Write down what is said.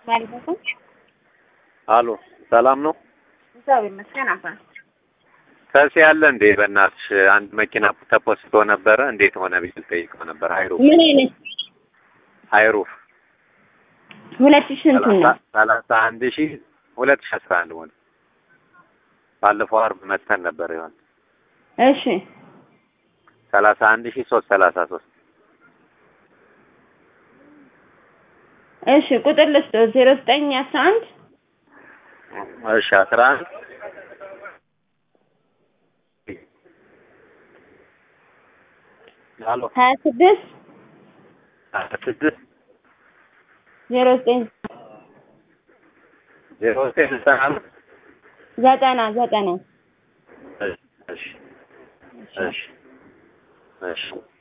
ማለትም አሎ ሰላም ነው? እግዚአብሔር ይመስገን። አባ ከሲ ያለ እንዴ? በእናትሽ አንድ መኪና ተፖስቶ ነበረ። እንዴት ሆነ ብዬ ልጠይቀው ነበር። አይሩፍ ምን አይነት አይሩፍ ሁለት ሺህ ስንት ነው? ሰላሳ አንድ ሺህ ሁለት ሺህ አስራ አንድ ሆነ። ባለፈው አርብ መተን ነበር ይሆን እሺ ሰላሳ አንድ ሺህ ሶስት ሰላሳ ሶስት እሺ ቁጥር ልስጥ ዜሮ ዘጠኝ አስራ አንድ እሺ አስራ አንድ አሎ ሀያ ስድስት ሀያ ስድስት ዜሮ ዘጠኝ ዜሮ ዘጠኝ ዘጠና አምስት ዘጠና ዘጠና እሺ እሺ እሺ እሺ